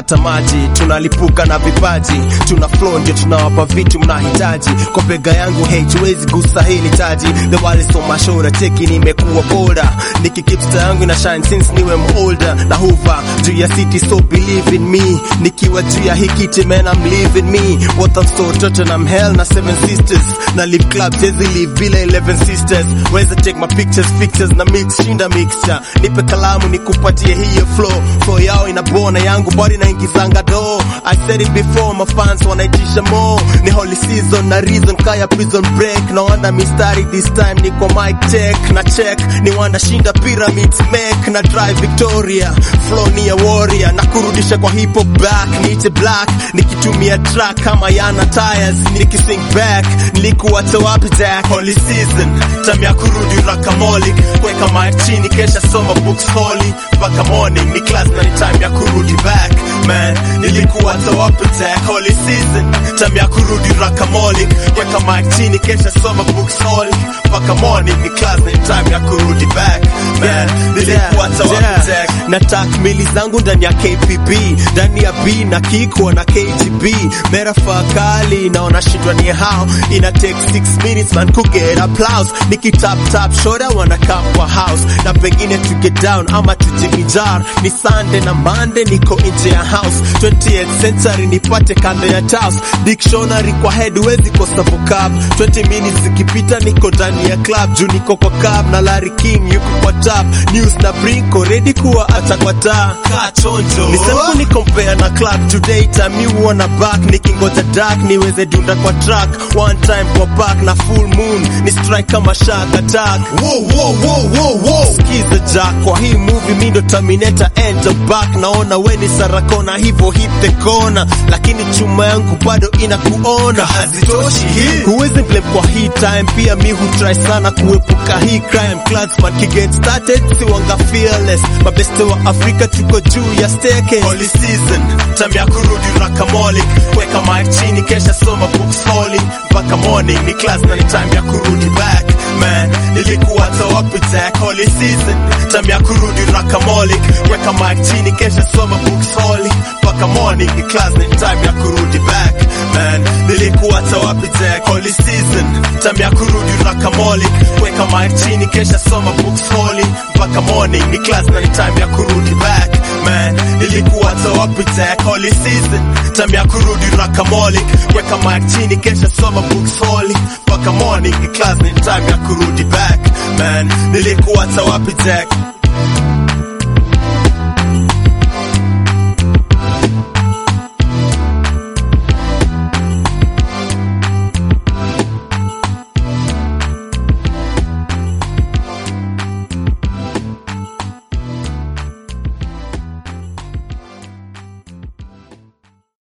kata maji tunalipuka na vipaji tuna flow ndio tunawapa vitu mnahitaji kwa bega yangu hey tuwezi gusa hili taji the wall is on my shoulder cheki nimekuwa bolder nikikipsta yangu na shine since niwe older na huva juu ya city so believe in me nikiwa juu ya hikiti man I'm living me what I'm so Tottenham hell na seven sisters na live club jezi live bila 11 sisters weza take my pictures pictures na mix shinda mixture nipe kalamu nikupatie hiyo flow flow yao inabona yangu body naingizanga do I said it before my fans wanaitisha more ni holy season na reason kaya prison break na wanda mistari this time niko mic check na check ni wanda shinda pyramids make na drive Victoria flow ni ya warrior na kurudisha kwa hip hop back niite black nikitumia track kama yana tires nikising back nilikuacha wapi jack holy season time ya kurudi rakamolic weka mic chini kesha soma books holy mpaka morning ni class na ni time ya kurudi back man nilikuacha wapi jack holy season time ya kurudi rakamolic weka mic chini kesha soma books holy mpaka morning ni class na ni time ya kurudi back man nilikuacha wapi jack na tak mili zangu ndani ya KPB ndani ya B na kiko na KGB mera fakali naona shindwa ni how ina take 6 minutes man ku get applause nikitap tap shoda wana come kwa house na pengine to get down ama tujivijar ni Sunday na Monday niko nje ya house 20th century nipate kando ya house dictionary kwa head wezi kosa vocab 20 minutes zikipita niko ndani ya club juu niko kwa cab na Larry King yuko kwa tap news na brinko ready kuwa hata kwa taa kaa chonjo nisemko ni compare na club today time you wanna back nikingoja dark niweze dunda kwa track one time kwa back na full moon ni strike kama shark attack Whoa, whoa, whoa, whoa, whoa. skiza jack kwa hii movie mi ndo terminator enter back naona we ni sarakona hivyo hit the corner lakini chuma yangu bado inakuona Hazitoshi hii. huwezi blame kwa hii time pia mi hutry sana kuepuka hii crime clansman kiget started siwanga fearless mabeste wa afrika tuko juu ya staircase holy season time ya kurudi rakamolic weka mic chini kesha soma books holy mpaka morning ni class na ni time ya kurudi back man nilikuwa wapi jack holy season time ya kurudi rakamolic weka mic chini kesha soma books holy mpaka morning ni class na ni time ya kurudi back man nilikuwa wapi jack holy season time ya kurudi rakamolic weka mic chini kesha soma books holy mpaka morning ni class na ni time ya kurudi back man nilikuwa wapi jack holy season time ya kurudi rakamolic weka mic chini kesha soma books holy mpaka morning ni class ni time ya kurudi back man nilikuwa wapi jack